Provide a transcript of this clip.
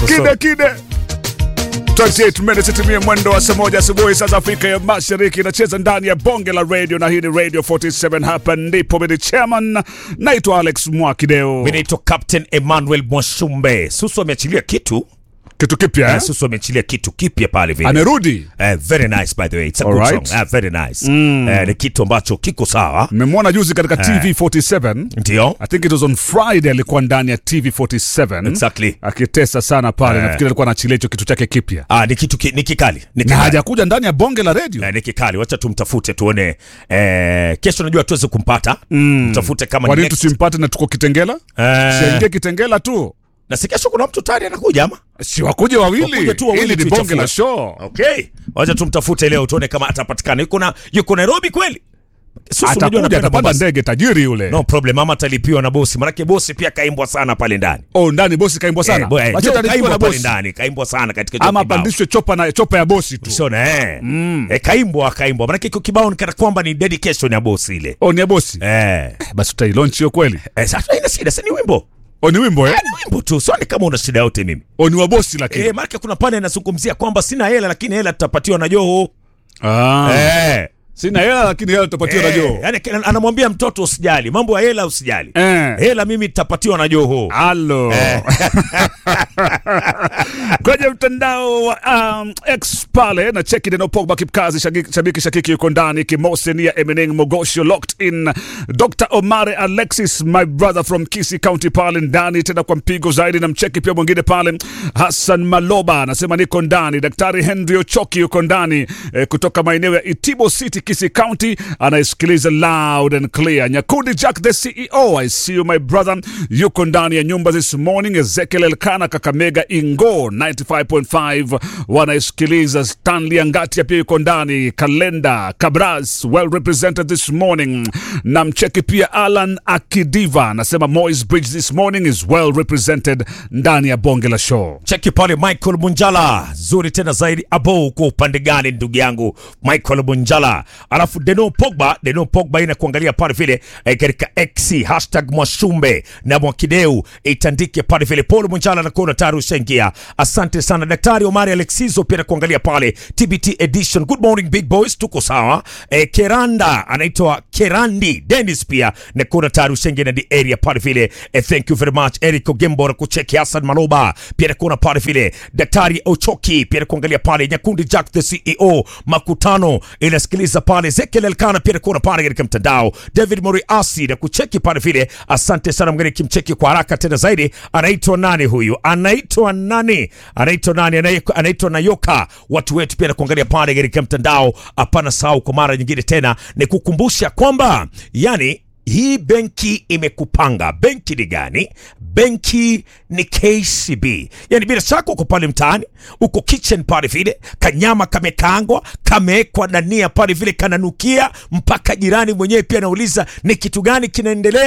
kide kide 28 minutes itimie mwendo wa saa moja asubuhi saa za Afrika ya Mashariki. Inacheza ndani ya bonge la radio, na hii ni Radio 47. Hapa ndipo mimi chairman, naitwa Alex Mwakideo. Mimi naitwa Captain Emmanuel Mwashumbe. Susu ameachilia kitu Kitu kipya eh? eh? Susu ameachilia kitu kipya pale vile. Amerudi. Eh, very nice by the way. It's a good Alright. song. Eh, very nice. Eh, ni kitu ambacho kiko sawa. Mmemwona juzi katika TV 47. Ndio. I think it was on Friday, alikuwa ndani ya TV 47 Exactly. akitesa sana pale. Eh. Nafikiri alikuwa anaachilia hicho kitu chake kipya, Ah, ni kitu ki, ni kikali. Ni na kikali. hajakuja ndani ya bonge la radio. Eh, ni kikali. Wacha tumtafute tuone. Eh, kesho najua tuweze kumpata. Mtafute kama Kwa ni nini next. tusimpate na tuko Kitengela? Eh, Siaingie Kitengela tu, na si kesho kuna mtu tayari anakuja ama? si wakuje wawili, Wakuje tu wawili ili ni tuichafue. bonge la show. Okay. Wacha tumtafute leo tuone kama atapatikana. Yuko na yuko Nairobi kweli? Susu unajua Atakuja, anapenda atapanda Mombasa. ndege, tajiri yule. No problem, ama atalipiwa na bosi. Manake bosi pia kaimbwa sana pale ndani. Oh, ndani bosi kaimbwa sana. Eh, bo- eh, Wacha Joe atalipiwa kaimbwa na pale bosi. ndani, kaimbwa sana katika hicho Ama kibao. apandishwe chopa na chopa ya bosi tu. Usiona eh. Eh, kaimbwa kaimbwa. Manake iko kibao ni kana kwamba ni dedication ya bosi ile. Oh, ni ya bosi. Eh. Basi utailaunch hiyo kweli. Eh, sasa ina shida, si ni wimbo. Oh, ni wimbo eh? Eh, ni wimbo tu. Sioni kama una shida yote mimi. Oh, ni wa bosi lakini. Eh, manake kuna pale anazungumzia kwamba sina hela lakini hela tutapatiwa na Joho. Ah. Eh. Sina hela lakini hela tutapatiwa na Eh, Joho. yani anamwambia mtoto usijali, mambo ya hela usijali. Eh. Hela mimi tutapatiwa na Joho. Halo. Kwenye mtandao wa um, X pale na cheki Deno Pogba Kipkazi shabiki, shabiki shakiki yuko ndani Kimose ni ya Emening Mogosho locked in Dr. Omare Alexis my brother from Kisi County pale ndani tena kwa mpigo zaidi na mcheki pia mwingine pale Hassan Maloba anasema niko ndani Daktari Henry Ochoki yuko ndani eh, kutoka maeneo ya Itibo City Kisi County anaisikiliza loud and clear Nyakundi Jack the CEO I see you my brother yuko ndani ya nyumba this morning Ezekiel Elkana Kakamega Ingo 95.5 wanaisikiliza Stanley Angatia pia yuko ndani Kalenda Kabras well represented this morning na mcheki pia Alan Akidiva anasema Moy's Bridge this morning is well represented ndani ya bonge la show Cheki pale Michael Munjala, zuri tena zaidi. Abo, uko upande gani ndugu yangu Michael Munjala? Alafu Deno Pogba, Deno Pogba ina kuangalia pale vile eh, katika X hashtag Mwashumbe na Mwakideu itandike pale vile. Paul Munjala na kuona tayari ushaingia. Asante sana Daktari Omari Alexizo pia na kuangalia pale TBT edition. Good morning big boys, tuko sawa. Eh, Keranda anaitwa Kerandi Dennis pia na kuona tayari ushaingia na the area pale vile. Eh, thank you very much Eric Ogembo na kucheki Hassan Maloba pia na kuona pale vile. Daktari Ochoki pia na kuangalia pale Nyakundi Jack the CEO makutano inasikiliza pale Ezekiel Elkana pia na kuona pale katika mtandao David Moriasi na kucheki pale vile. Asante sana mgeni, kimcheki kwa haraka tena zaidi. Anaitwa nani huyu? Anaitwa nani? Anaitwa nani? Anaye- Anaitwa Nayoka. Watu wetu pia na kuangalia pale katika mtandao. Hapana sahau kwa mara nyingine tena ni kukumbusha kwamba yani hii benki imekupanga. Benki ni gani? Benki ni KCB. Yani bila shaka uko pale mtaani, uko kitchen pale vile, kanyama kamekaangwa, kamewekwa dania pale vile, kananukia mpaka jirani mwenyewe pia anauliza ni kitu gani kinaendelea.